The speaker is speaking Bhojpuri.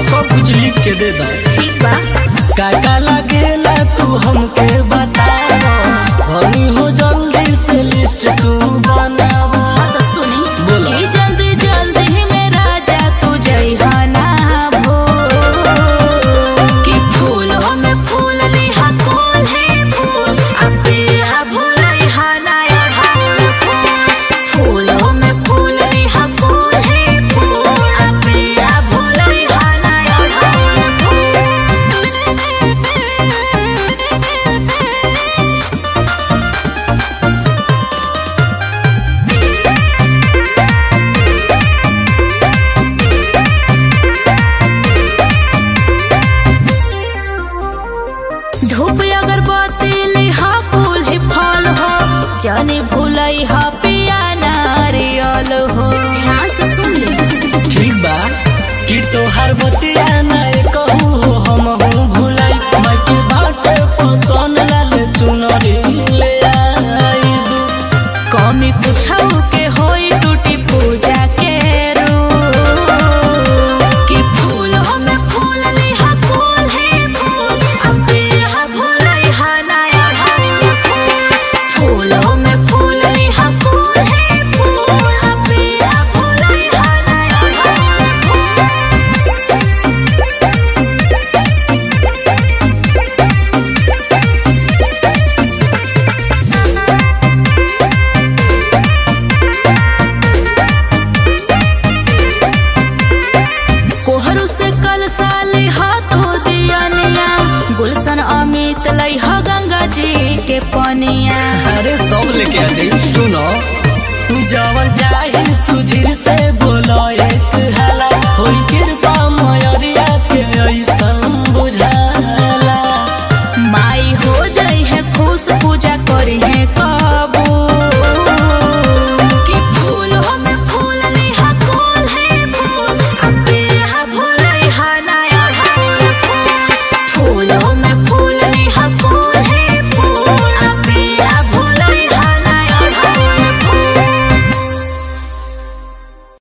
सब कुछ लिख के दे दा ठीक बा का का लागेला तू हमके बता हनी हो जल्दी से लिस्ट तू बनावा हाँ तो सुनी बोलो। कि जल्दी जल्दी में राजा तू जइहा ना भो कि फूलों में फूल लिहा कौन है फूल अब बिया भूलइहा ना अढ़ाउल फूल फूलों में फूल लिहा कौन है फूल अब बिया भूलइहा ना अढ़ाउल फूल धूप अगरबत्ती लिहा फूल ही फल हो जाने भूलई हा पिया नारियल हो ध्यान से सुन ले ठीक बा कि तोहार बतिया नहीं कहू हो हम हूँ भुलाई मैं के बाटे पसंद लाल चुनरी ले आई दू कमी कुछ के होई टूटी पूजा के रूप कि फूलों में फूल लिहा कौन है फूल अब बिया भूलई हा ना अढ़ाउल फूल फूलों में फूल लिहा कौन है फूल अब बिया भूलई हा ना अढ़ाउल फूल कोहरू से कल साले हाथों दियनिया गुलशन अमित लई ह गंगा जी के पनिया अरे सब लेके आ गई सुनो तू जवन चाहे सुधीर